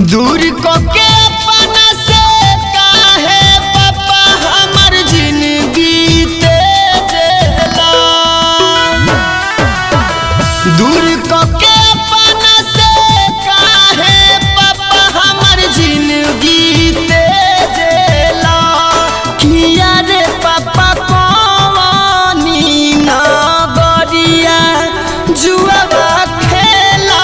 दूर को के अपना से काहे पापा हमर जिंदगी तेजला दूर को के अपना से काहे पापा हमर जिंदगी तेजला किया रे पापा कौनी नगरिया जुआवा खेला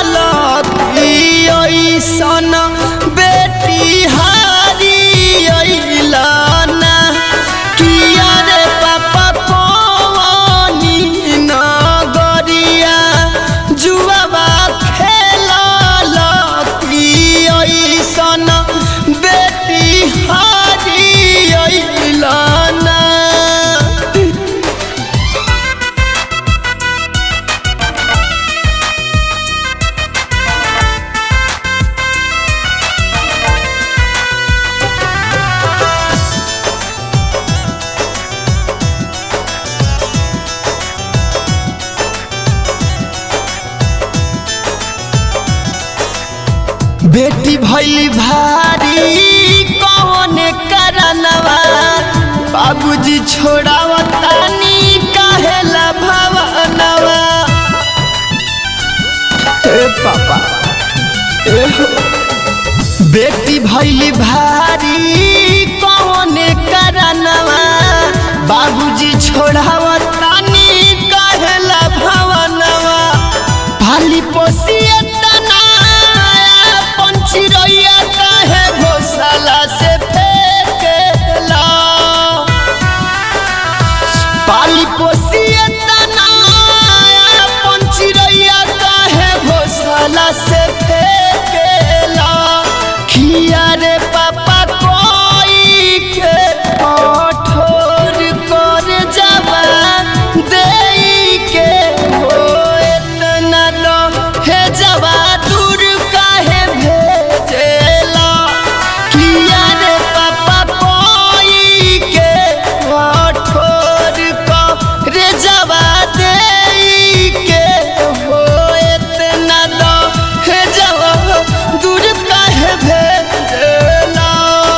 सन बेटी हारी अइलाना किया रे पापा कौनी नगरिया जुआवा खेला सन बेटी हारी अइलाना बेटी भैली भारी कौन करनवा बाबूजी छोड़ावतानी काहेला भवनवा ए पापा ए हो। बेटी भैली भारी कौन करनवा बाबूजी छोड़ावतानी काहेला भवनवा भाली पोसिए तना पंछी रैया काहे घोसला से फेंकेला पाली पोसिए तना पंछी रैया काहे घोसला से फेंकेला खिया रे पापा कोई के कठोर कर जावा देई के हो इतना लो हे जवा दूर काहे भेजेला किया रे पापा कोई के कठोर कर जावा देई के हो इतना लो हे जवा दूर काहे भेजेला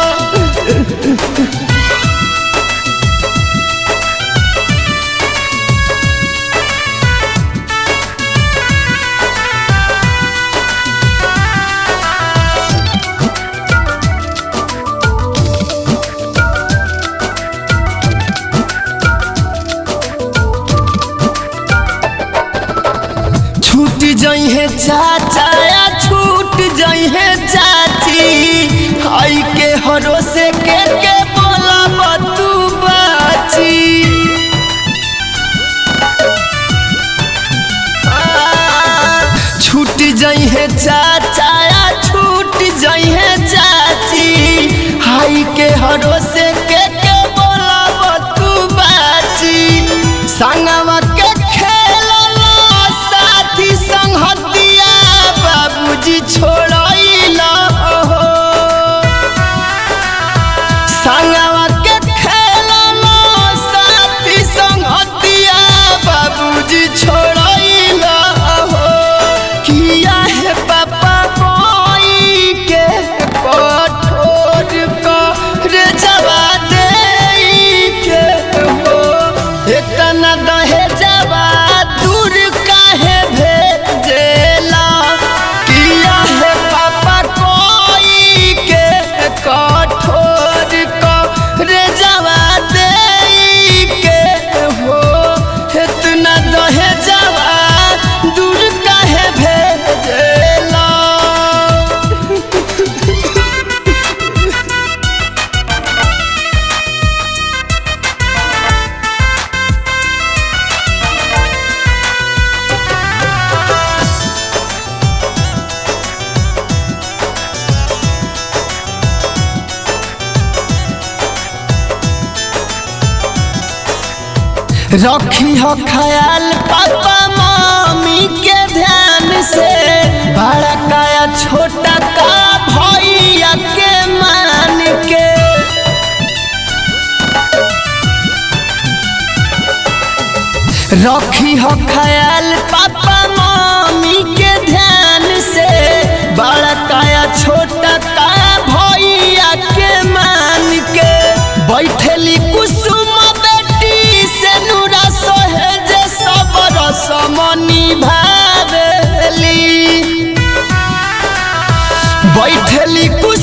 छूट जइहे चाचा या छूट जइहे चाची आई के हरोसे के के बोला बतू बाची आ, छूट जइहे चाचा या छूट जइहे चाची आई के हरोसे के के बोला बतू बाची संगवा के खेलला साथी संगतिया बाबूजी छोड़ैला हो संगवा के खेलला साथी संगतिया बाबूजी छोड़ैला हो किया है पापा कोई के कठोर कर जवा देई के हो इतना दहे जवा दूर काहे भेजेला किया है पापा कोई के कठोर कर जवा देई के हो इतना दहे जवा दूर काहे भेजेला रखी हो ख्याल पापा मम्मी के ध्यान से बड़ा काया छोटा का भैया के मान के रखी हो ख्याल पापा मम्मी के ध्यान से बड़ा काया छोटा बैठली कुछ